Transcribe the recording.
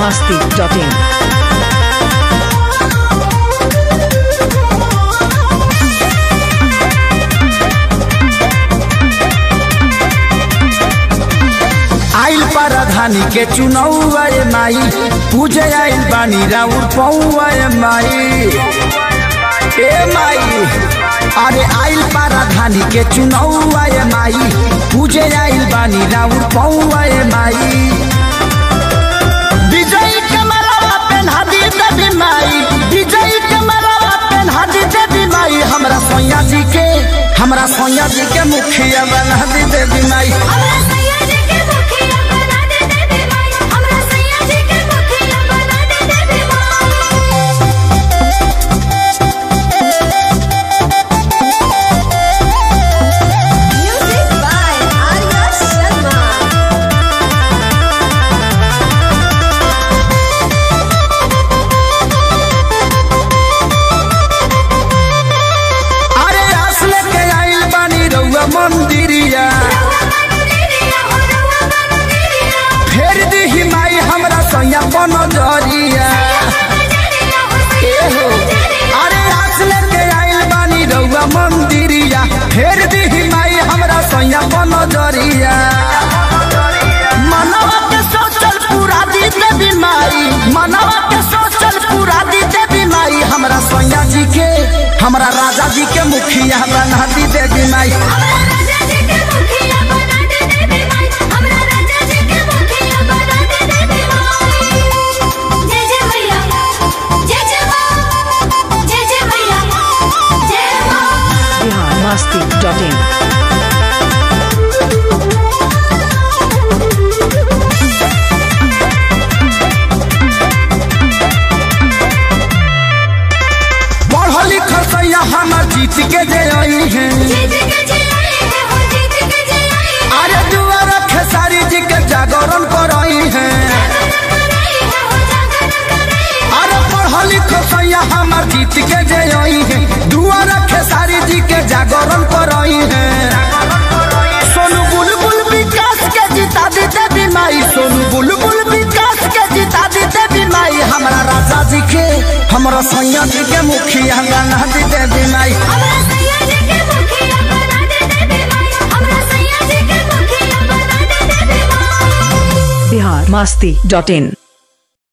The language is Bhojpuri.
masti.in. आइल परधानी के चुनौआ ए माई पूजे आइल बानी राउर पौआ ए माई ए माई अरे आइल परधानी के चुनौआ ए माई पूजे आइल बानी राउर पौआ ए माई विजयी कमलवा पेन्हा दी देवी माई विजयी कमलवा पेन्हा दी देवी माई हमरा सोया जी के हमरा सोया जी के मुखिया बना दी देवी माई हमरा सैया जी के मुखिया बना दे देवी माई हमरा सैया जी के मुखिया बना दे देवी माई म्यूजिक बाय आर्या शर्मा अरे आस लेके आइल बानी रउआ मंदिरिया फेर दी माई हमरा सैया बन जरिया ए हो अरे आस लेके आइल बानी रउआ मंदिरिया फेर दी माई हमरा सैया बन जरिया मनवा के सोचल पूरा दी देवी माई मनवा के सोचल पूरा दी देवी माई हमरा सैया जी के हमरा राजा जी के मुखिया बना दी देवी माई हमरा राजा जी के मुखिया बना दे देवी माई हमरा राजा जी के मुखिया बना दे देवी माई जय जय मैया जय जय मां जय जय मैया जय मां Bihar masti.in. पढ़ल लिखल सैया हमर जीत के जे आई है जीत के जलाई है हो जीत के जलाई है अरे दुआर खेसारी जी के जागरण करई है कराई है हो जागरण कराई है अरे पढ़ल लिखल सैया हमर जीत के जे आई है दुआर खेसारी जी के जागरण करई है सोनू बुलबुल विकास के जिता दी देवी माई सोनू बुलबुल विकास के जिता दी देवी माई हमरा राजा जी के हमरा सैया जी के मुखिया बना दी देवी माई हमरा सैया जी के मुखिया बना दे देवी माई हमरा सैया जी के मुखिया बना दे देवी माई Bihar masti.in.